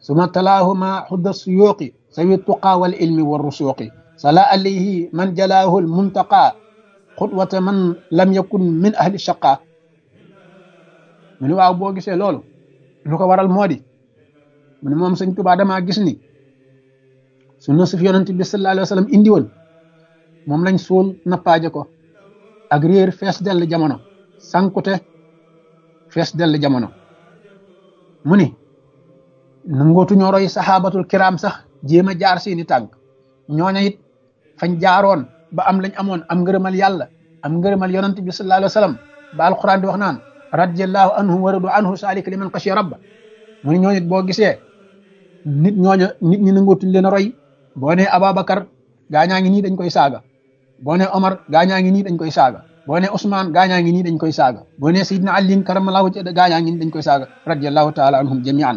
suma talaahuma xudda suyuuqi sawi tuqaa wal ilmi wa rusuuqi sala alayhi man jalaahu al muntaqa xutwata man lam yakun min ahli shaqa mu ni waaw boo gisee loolu lu ko waral moo di mu ne moom sëñ Tuubaa damaa gis ni sunna su fi yonent bi sallallahu alayhi wa sallam indi woon moom lañ suul nappaaje ko ak réer fees dell jamono sankute fees dell jamono mu ni nangootu ñoo roy saxaabatul kiram sax jéem a jaar seeni tànk ñooña it fañ jaaroon ba am lañ amoon am ngërëmal yàlla am ngërëmal yonent bi sallallahu alayhi wa sallam ba alquran di wax naan radiyallahu anhum wa radu anhu saalika liman xashiya rabba mu ni ñooñu it boo gisee nit ñooña nit ñi nangootuñ leen a roy boo nee Ababacar gaañaa ngi nii dañ koy saaga boo nee Omar gaañaa ngi nii dañ koy saaga boo nee Ousmane gaañaa ngi nii dañ koy saaga boo nee Seydina Ali karamallahu wajhahu gaañaa ngi nii dañ koy saaga radiyallahu taala anhum jamian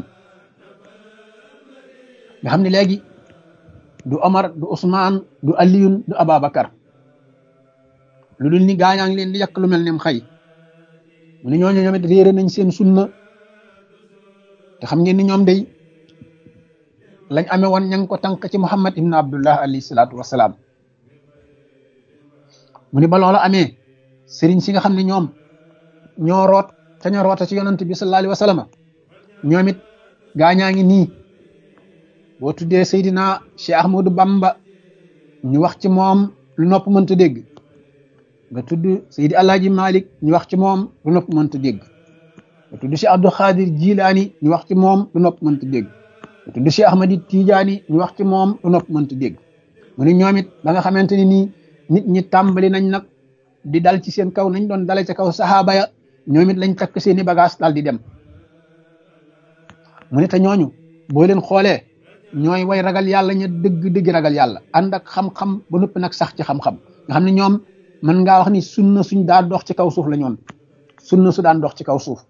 nga xam ne léegi du Omar du Ousmane du Aliyun du Ababacar lu dul ni gaañaa ngi leen di yàq lu mel ne xëy mu ne ñooñu ñoom it réere nañ seen sunna te xam ngeen ni ñoom day lañ amee woon ña ngi ko tànk ci Muhammad ibn Abdullah alayhi salaatu wasalaam mu ni ba loola amee sëriñ si nga xam ne ñoom ñoo root te ñoo roota ci yonant bi sallallahu alayhi wa sallam ñoom it gaañaa ngi nii boo tuddee Seydina Cheikh Ahmadou Bamba ñu wax ci moom lu nopp mënta dégg nga tudd Seydi Alaaji Malik ñu wax ci moom lu nopp mënta dégg nga tudd Cheikh Abdou Khadir Jilaani ñu wax ci moom lu nopp mënta dégg nga tudd Cheikh Ahmadi Tijaani ñu wax ci moom lu nopp mënta dégg mu ni ñoom it ba nga xamante ni nii nit ñi tàmbali nañ nag di dal ci seen kaw nañ doon dale ca kaw saxaaba ya ñoom it lañ takk seeni bagage dal di dem mu ne te ñooñu boo leen xoolee ñooy way ragal yàlla ña dëgg dëgg ragal yàlla ànd ak xam-xam ba noppi nag sax ci xam-xam nga xam ne ñoom mën ngaa wax ni sunna suñ daan dox ci kaw suuf la ñoon sunna su daan dox ci kaw suuf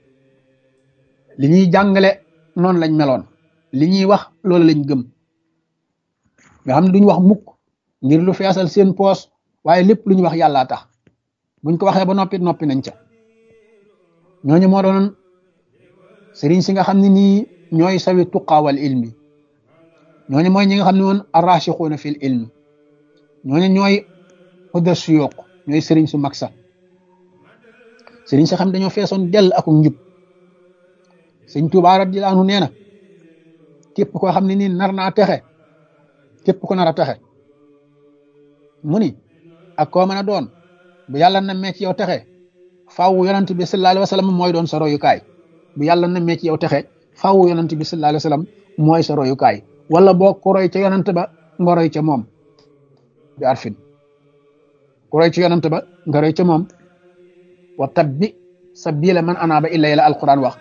li ñuy jàngale noonu lañ meloon li ñuy wax loolu lañ gëm nga xam ne duñ wax mukk ngir lu feesal seen poos waaye lépp lu ñu wax yàllaa tax buñ ko waxee ba noppi noppi nañ ca ñooñu moo doon sëriñ si nga xam ne nii ñooy sawi tuqaawal ilmi ñooñu mooy ñi nga xam ne woon arrachixuuna fil ilmi ñooñu ñooy xudda suyuq ñooy sëriñ su mag sa sëriñ si xam dañoo feesoon dell ak njub sëñ Tuubaa radiyallaahu anhu nee na képp koo xam ne nii nar naa texe képp ko nar a texe mu ni ak koo mën a doon bu yàlla na mee ci yow texe faaw yonent bi sallallaahu alayhi wa sallam mooy doon sa royukaay bu yàlla na mee ci yow texe faaw yonent bi sallallaahu alayhi wa sallam mooy sa royukaay wala boo ko roy ca yonent ba nga roy ca moom bi arfin ku roy ci yonent ba nga roy ca moom wa tabbi sabila man anaaba illa la alquran wax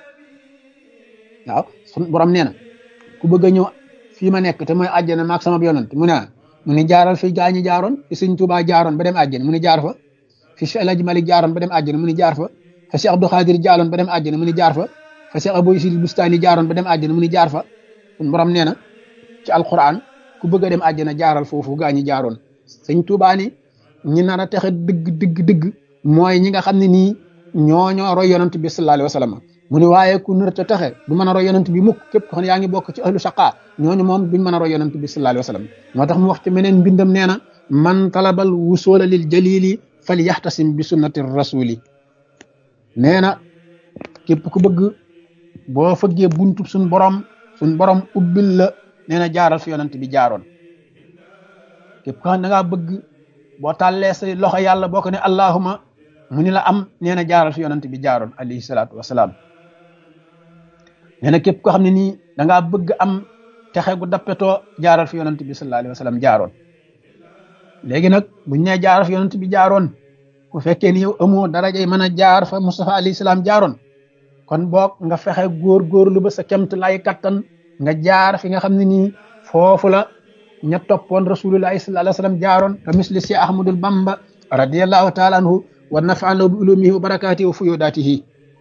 waaw sun borom nee na ku bëgg a ñëw fii ma nekk te mooy àjjana maag sama yonent mu ne mu ni jaaral fi gaañi jaaroon fi sëñ Tuubaa jaaroon ba dem àjjana mu ni jaar fa fi Cheikh El Hadj Malick jaaroon ba dem àjjana mu ni jaar fa fa Cheikh Abdou Khadir jaaroon ba dem àjjana mu ni jaar fa fa Cheikh Abou Isil Bustani jaaroon ba dem àjjana mu ni jaar fa sun borom nee na ci alquran ku bëgg a dem àjjana jaaral foofu gaañi jaaroon sëñ Tuubaa ni ñi nar a texe dëgg dëgg dëgg mooy ñi nga xam ne nii ñoo ñoo roy yonent bi sallallahu alayhi wa sallam mu ni waaye ku nar a texe du mën a roy yonent bi mukk képp ko xam ne yaa ngi bokk ci ahlu shaqa ñooñu moom duñ mën a roy yonent bi sallallahu alayhi wa sallam moo tax mu wax ci meneen mbindam nee na man talabal wusula lil jalili fal yaxtasim bi sunnati rasuli nee na képp ku bëgg boo fëggee buntu suñ borom suñ borom ubbil la nee na jaaral fi yonent bi jaaroon képp ko xam ne da ngaa bëgg boo tàllee say loxo yàlla boo ko ne allahuma mu ni la am nee na jaaral fi yonent bi jaaroon alayhi salaatu wasalaam nee na képp koo xam ne nii da ngaa bëgg am texe gu dappetoo jaaral fi yonent bi sallallahu alayhi wa sallam jaaroon léegi nag buñ nee jaaral fi yonent bi jaaroon bu fekkee ni yow amoo darajay mën a jaar fa Mustafa alayhi salaam jaaroon kon boog nga fexe góor góorlu ba sa kemt lay kattan nga jaar fi nga xam ne nii foofu la ña toppoon rasulullahi sallallahu alayhi wa sallam jaaroon ka misli si ahmadul bamba radiallahu taala anhu wa nafaan lahu bi ulumihi wa barakaatihi wa fuyudaatihi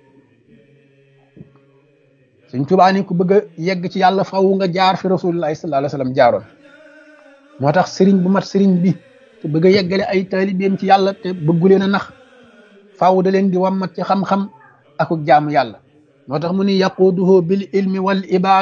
Sëñ Tuubaa ni ku bëgg a yegg ci yàlla faw nga jaar fi rasulullahi sallallahu alayhi wa sallam jaaroon moo tax sëriñ bu mat sëriñ bi te bëgg a yeggale ay taalibeem ci yàlla te bëggu leen a nax faw da leen di wammat ci xam-xam akuk jaamu yàlla moo tax mu ni yaquduhu bil ilmi wal ibaada